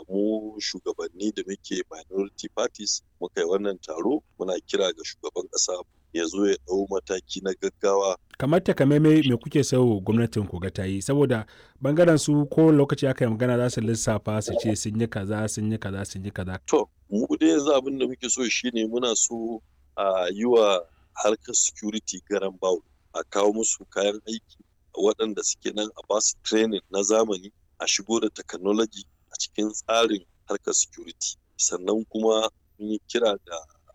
mu shugabanni da muke minority parties muka yi wannan taro muna kira ga shugaban ƙasa ya zo ya ɗau mataki na gaggawa kamar takamaimai me kuke so gwamnatin ku ga ta yi saboda bangaren su ko lokaci aka yi magana za su lissafa su ce sun yi kaza sun yi kaza sun yi kaza to mu dai yanzu abin da muke so shine muna so a yi wa harkar security garan bawo a kawo musu kayan aiki waɗanda suke nan a basu training na zamani a shigo da technology a cikin tsarin harkar security sannan kuma mun yi kira da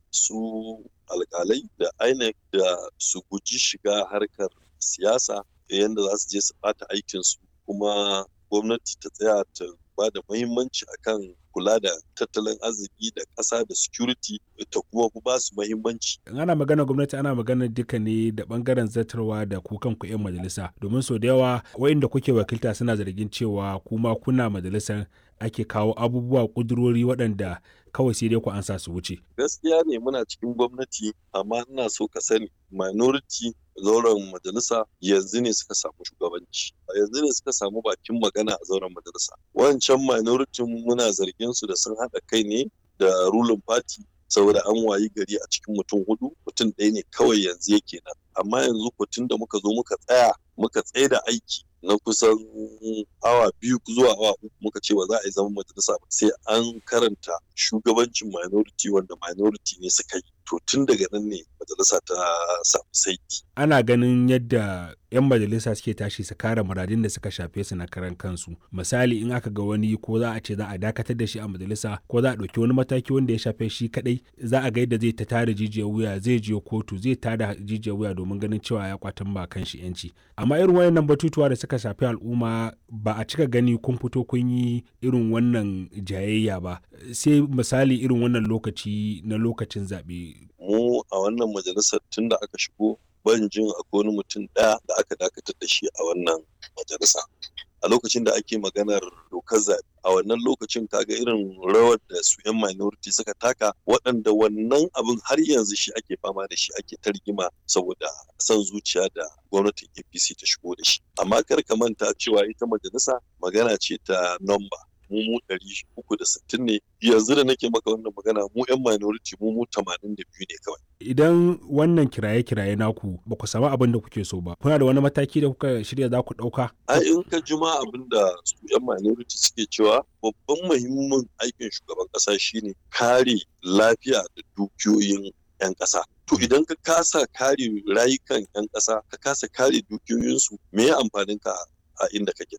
su alkalai da INEC da su guji shiga harkar siyasa yadda za su je su bata aikinsu kuma gwamnati ta tsaya ta ba da muhimmanci akan kula da tattalin arziki da ƙasa da security ta kuma ba su muhimmanci. ana magana gwamnati ana magana duka ne da bangaren zartarwa da ku kanku 'yan majalisa domin sau da yawa wa'inda kuke wakilta suna zargin cewa kuma kuna majalisar ake kawo abubuwa kudurori waɗanda kawai sai dai ku ansa su wuce. Gaskiya ne muna cikin gwamnati amma ina so ka sani minority zauren majalisa yanzu ne suka samu shugabanci yanzu ne suka samu bakin magana a zauren majalisa wancan minority muna zargin su da sun haɗa kai ne da ruling party saboda an wayi gari a cikin mutum hudu mutum ɗaya ne kawai yanzu yake nan amma yanzu tun da muka zo muka tsaya muka tsaye da aiki na kusan awa biyu zuwa awa uku muka ce ba za a yi zaman majalisa ba sai an karanta shugabancin minority wanda minority ne suka yi to tun daga nan ne majalisa ta samu saiti. ana ganin yadda 'yan majalisa suke tashi su kare muradin da suka shafe su na karan kansu misali in aka ga wani ko za a ce za a dakatar da shi a majalisa ko za a ɗauki wani mataki wanda ya shafe shi kadai za a ga yadda zai ta tada jijiyar wuya zai je kotu zai tada jijiyar wuya domin ganin cewa ya kwatan ba kan shi yanci amma irin wayannan batutuwa da suka shafi al'umma ba a cika gani kun fito kun yi irin wannan jayayya ba sai misali irin wannan lokaci na lokacin zaɓe. mu a wannan majalisar tun da aka shigo ban jin akwai wani mutum ɗaya da aka dakatar da shi a wannan majalisa a lokacin da ake maganar dokar zaɓe a wannan lokacin kaga irin rawar da su 'yan minority suka taka waɗanda wannan abin har yanzu shi ake fama da shi ake targima saboda son zuciya da gwamnatin apc ta shigo da shi amma kar ka manta cewa ita majalisa magana ce ta nomba mu mu ɗari uku da sittin ne yanzu da nake maka wannan magana mu 'yan minority mu mu tamanin da biyu ne kawai. Idan wannan kiraye-kiraye naku ba ku samu abin da kuke so ba, kuna da wani mataki da kuka shirya za ku ɗauka? A in ka juma abin da su 'yan minority suke cewa babban muhimmin aikin shugaban ƙasa shine kare lafiya da dukiyoyin 'yan ƙasa. To idan ka kasa kare rayukan 'yan ƙasa, ka kasa kare dukiyoyinsu, me ya amfanin ka a inda kake?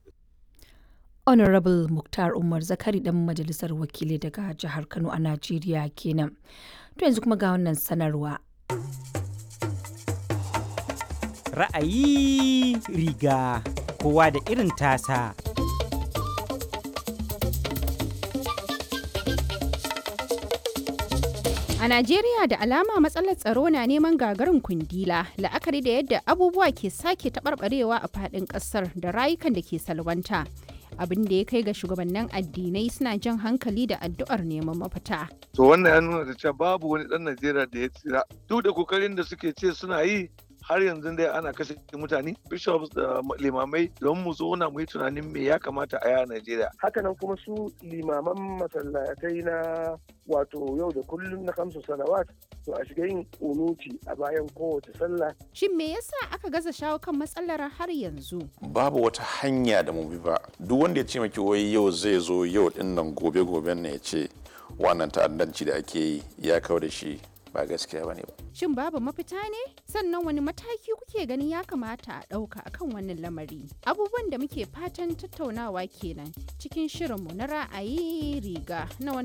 honorable muktar umar zakari dan majalisar wakilai daga jihar kano a najeriya kenan to yanzu kuma ga wannan sanarwa ra'ayi riga kowa da irin tasa A Najeriya da alama matsalar tsaro na neman gagarin kundila la'akari da yadda abubuwa ke sake taɓarɓarewa a faɗin ƙasar da rayukan da ke salwanta. abin da ya kai ga shugabannin addinai suna jan hankali da addu'ar neman mafita. To wannan ya nuna da cewa babu wani ɗan Najeriya da ya tsira. Duk da kokarin da suke ce suna yi har yanzu dai ana kashe mutane bishops da limamai don mu zauna mu yi tunanin me ya kamata a yi a Najeriya. Hakanan kuma su limaman masallatai na wato yau da kullum na kamsu salawat to a shiga yin kunuti a bayan kowace sallah. Shin me yasa aka gaza shawo kan matsalar har yanzu? Babu wata hanya da mu bi ba. Duk wanda ya ce maki wai yau zai zo yau din nan gobe goben ne ya ce wannan ta'addanci da ake yi ya kawo da shi ba gaskiya bane ba. Shin babu mafita ne? Sannan wani mataki kuke ganin ya kamata a ɗauka akan wannan lamari? Abubuwan da muke fatan tattaunawa kenan cikin shirinmu na ra'ayi riga na